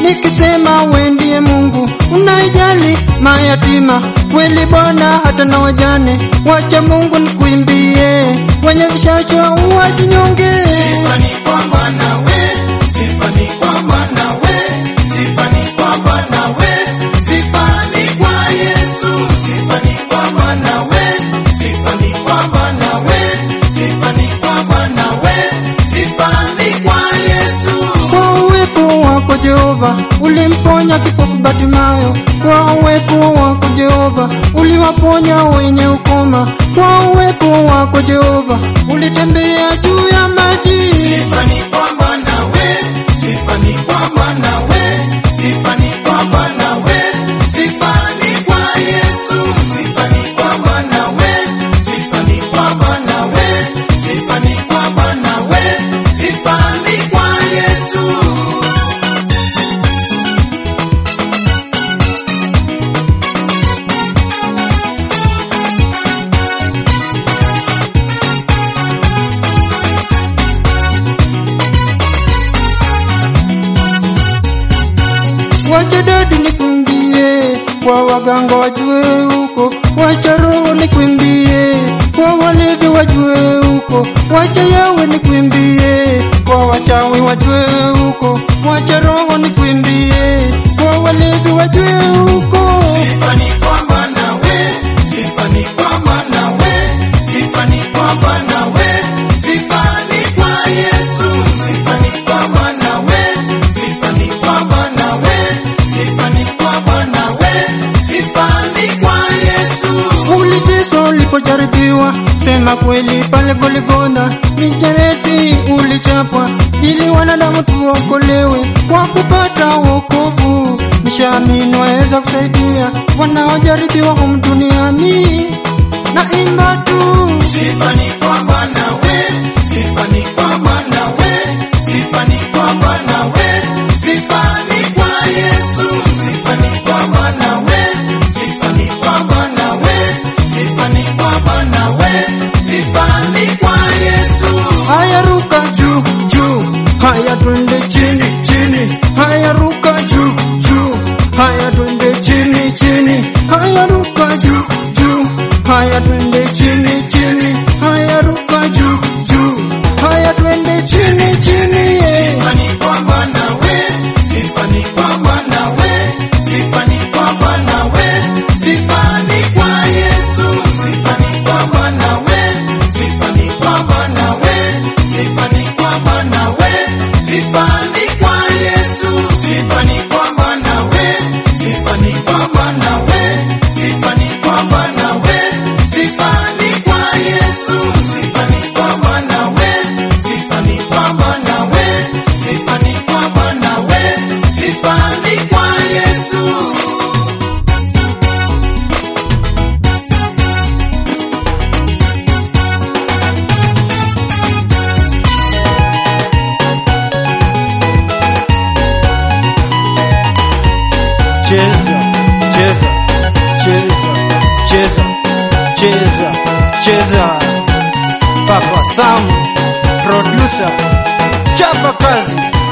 nikisema we ndiye Mungu unaijali mayatima kweli Bwana, hata na wajane. Wacha Mungu nikuimbie, wenye vishacho wajinyonge. Sifa ni kwa Bwana we, sifa ni kwa Bwana we, sifa ni kwa Bwana we, sifa ni kwa Yesu, sifa ni kwa Bwana we, sifa ni kwa Bwana we, sifa ni kwa Bwana we, sifa ni kwa Yesu. Kwa uwepo wako Jehova ulimponya kipofu Batimayo. Kwa uwepo wako Jehova uliwaponya wenye ukoma. Kwa uwepo wako Jehova ulitembea juu ya maji. Sifa ni kwa Bwana we, sifa ni kwa Bwana we, sifa ni kwa Bwana we, sifa ni kwa Yesu, sifa ni kwa Bwana we, sifa ni kwa Bwana we, sifa ni kwa Bwana we, sifa ni kwa Yesu. Wacha dadi nikuimbie, kwa waganga wajue huko. Wacha roho nikuimbie, kwa walevi wajue huko. Wacha yawe nikuimbie, kwa wachawi wajue huko. Wacha roho nikuimbie, kwa walevi wajue huko. Sifa ni kwa Bwana we, sifa ni kwa Bwana we, sifa ni kwa Bwana we, sifa ni kwa Yesu, sifa ni kwa Bwana we, sifa ni kwa Bwana we, sifa ni kwa Bwana we, sifa ni kwa Yesu. Uliteswa ulipojaribiwa, sema kweli pale Goligotha. Mijeredi ulichapwa ili wanadamu tuokolewe kwa kupata wokovu. Nishaamini waweza kusaidia wanaojaribiwa humu duniani na imba tu. Sifa ni kwa Bwana we, sifa ni kwa Bwana we, sifa ni kwa Bwana we, sifa ni kwa Yesu, sifa ni kwa Bwana we, sifa ni kwa Bwana we, sifa ni kwa Bwana we, sifa ni kwa Yesu. Haya ruka juu juu, haya twende chini chini, haya ruka juu juu, haya twende chini chini, haya ruka juu juu, haya twende chini chini, haya ruka juu juu, haya twende chini chini. yeah. Sifa ni kwa Bwana we, sifa ni kwa Bwana we, sifa ni kwa Bwana we, sifa ni kwa Yesu, sifa ni kwa Bwana we, sifa ni kwa Bwana we, sifa ni kwa Bwana we, sifa ni kwa Yesu, sifa ni kwa Bwana we, sifa ni kwa Bwana we, sifa ni kwa Bwana we, sifa ni kwa Yesu, sifa ni kwa Bwana we, sifa ni kwa Bwana we, sifa ni kwa Bwana we, sifa ni kwa Yesu. cheza cheza cheza cheza cheza cheza Papa Sam producer chapa kazi